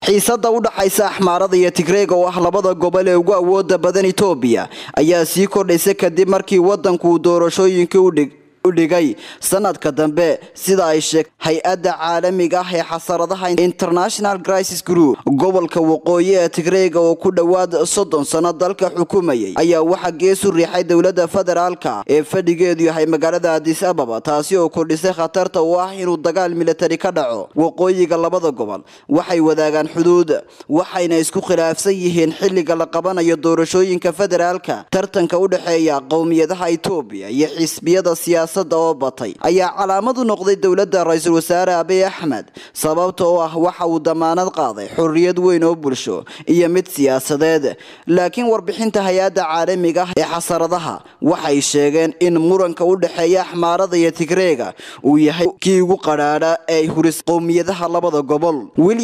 xiisada u dhaxaysa axmaarada iyo tigreega oo ah labada gobol ee ugu awooda badan etoobiya ayaa sii kordhaysa kadib markii wadanku doorashooyinkii udhig u dhigay sanadka dambe sida ay sheeg hay-adda caalamiga ah ee xasaradaha international crisis group gobolka waqooyi ee tigreega oo ku dhowaad soddon sano dalka xukumayay ayaa waxaa geesu riixay dowladda federaalka ee fadhigeedu yahay magaalada adis ababa taasi oo kordhisay khatarta u ah inuu dagaal militari ka dhaco waqooyiga labada gobol waxay wadaagaan xuduud waxayna isku khilaafsan yihiin xilliga la qabanayo doorashooyinka federaalka tartanka u dhexeeya qowmiyadaha etoobiya iyo xisbiyada siyaasa oo batay ayaa calaamad u noqday dowladda ra-iisul wasaare abiy axmed sababta oo ah waxa uu damaanad qaaday xorriyad weyn oo bulsho iyo mid siyaasadeed laakiin warbixinta hay-adda caalamiga ah ee xasaradaha waxay sheegeen in muranka u dhexeeya axmaarada iyo tigreega uu yahay kii ugu qadhaadha ee huris qowmiyadaha labada gobol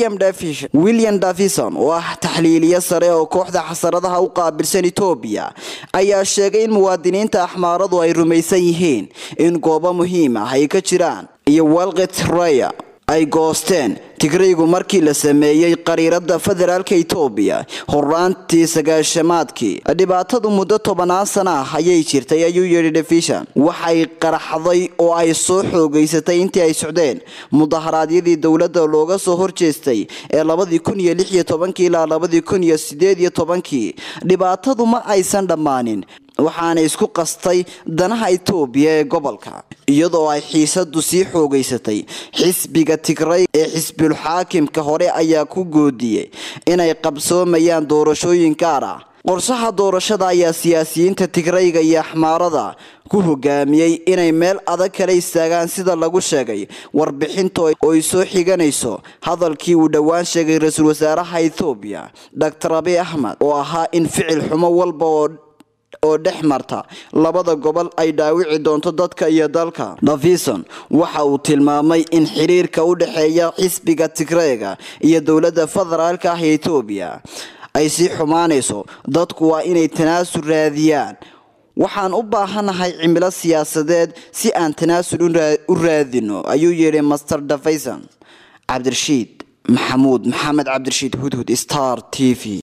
william davison oo ah taxliiliye sare oo kooxda xasaradaha u qaabilsan etoobiya ayaa sheegay in muwaadiniinta axmaaradu ay rumaysan yihiin in goobo muhiim ah ay ka jiraan iyo walqet raya ay goosteen tigraygu markii la sameeyey qariirada federaalka etoobiya horaantii sagaashamaadkii dhibaatadu muddo tobanaan sana ah ayay jirtay ayuu yidhi defishan waxay qaraxday oo ay soo xoogeysatay intii ay socdeen mudaharaadyadii dowladda looga soo horjeestay ee labadii kun iyo lix iyo tobankii ilaa labadii kun iyo sideed iyo tobankii dhibaatadu ma aysan dhammaanin waxaana isku qastay danaha etoobiya ee gobolka iyadoo ay xiisadu sii xoogeysatay xisbiga tigray ee xisbul xaakimka hore ayaa ku goodiyey inay qabsoomayaan doorashooyin gaar ah qorshaha doorashada ayaa siyaasiyiinta tigrayga iyo axmaarada ku hogaamiyey inay meel adag kala istaagaan sida lagu sheegay warbixinta ooy soo xiganayso hadalkii uu dhowaan sheegay ra-iisul wasaaraha ethoobiya doctor abiy axmed oo ahaa in ficil xumo walba oo oo dhex marta labada gobol ay dhaawici doonto dadka iyo dalka davison waxa uu tilmaamay in xiriirka u dhexeeya xisbiga tigreega iyo dowladda federaalka ah ee etoobiya ay sii xumaanayso dadku waa inay tanaasul raadiyaan waxaan u baahanahay cimilo siyaasadeed si aan tanaasul u raadino ayuu yidhi master davison cabdirashiid maxamuud maxamed cabdirashiid hudhud star t v